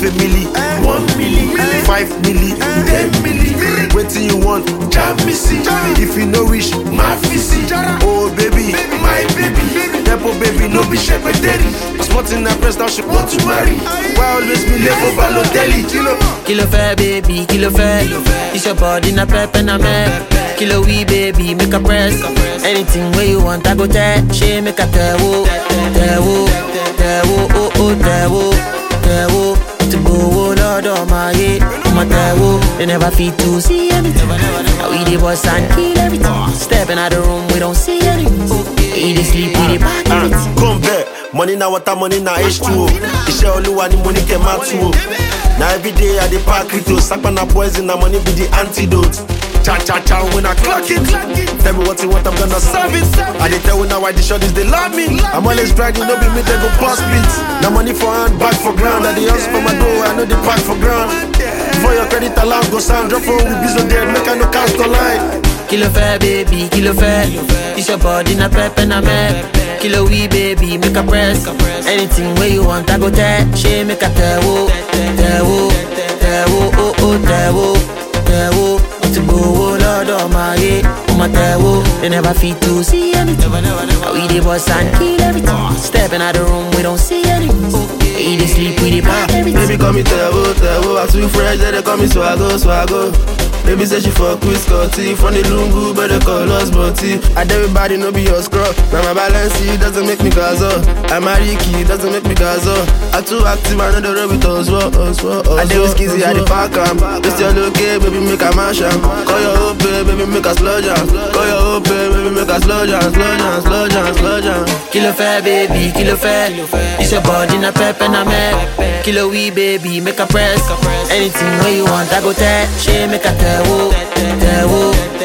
a milli, one milli, five milli, ten milli. Wetin you want? Jam me see. If you no wish, my fisi. Oh baby, my baby. Nepo baby, no be shepherderi. Smart in her press now she want to marry. Why always be late for Balotelli? Kilo. Kí ló fẹ́ baby, kí ló fẹ́? It's your body na pep and na meh. Kí ló wí baby, make a press. Anything wey you want, I go tell. Ṣé make a tẹ̀wó, tẹ̀wó, tẹ̀wó, oh oh tẹ̀wó, tẹ̀wó. Ti gbowó lọ́dọ̀ máa yé, ọmọ tẹ̀wó. They never fit to see anything. Now we dey bust and kill everything. Stepping out the room, we don't see anything. We dey sleep, we dey pack everything. Come back. Money na water, money na H2O. Iṣẹ́ olúwa ni mo ní kẹ́ máa tú o. Na everyday I dey pack crypto, sapa na poison, na money be the antidote. Cha cha cha when I clock it. Tell me what you want, I'm gonna serve it. I dey tell una why the shorties they love me. I'm always bragging, no be me they go pass beat. Na money for hand, back for ground. I dey hustle for my dough, I know the pack for ground. Before your credit alarm go sound, drop phone with business there, make I no cast online. Kí ló fẹ́ baby, kí ló fẹ́? It's your body na pep and na meh. Kí ló wí baby, make a press. Anything wey you want, I go tell. Ṣé make a tẹ̀wó, tẹ̀wó, tẹ̀wó, oh oh tẹ̀wó, tẹ̀wó. Ti gbowó lọ́dọ̀ máa yé, ọmọ tẹ̀wó. They never fit to see anything. Now we dey bust and kill everything. Stepping out the room, we don't see anything. We dey sleep, we dey pack everything. Baby call me Tevo, Tevo I too fresh, they dey call me Swago, Swago Baby say she fuck with Scotty From the Lungu, but they call us Butty And everybody know be your scrub Now my balance, it doesn't make me gazo I'm a Ricky, doesn't make me gazo I too active, I know the road with us, what, us, what, us I dey with Skizzy, I dey pack am This your look, eh, baby, make a mash am Call your hope, eh, baby, make a slow jam Call your hope, eh, baby, make a slow jam Slow jam, slow jam, slow jam Kí ló fẹ́ baby, kí ló fẹ́? It's your body na pep and na meh. Kí ló wí baby, make a press. Anything wey you want, I go tell. Ṣé make a tẹ̀wó, tẹ̀wó,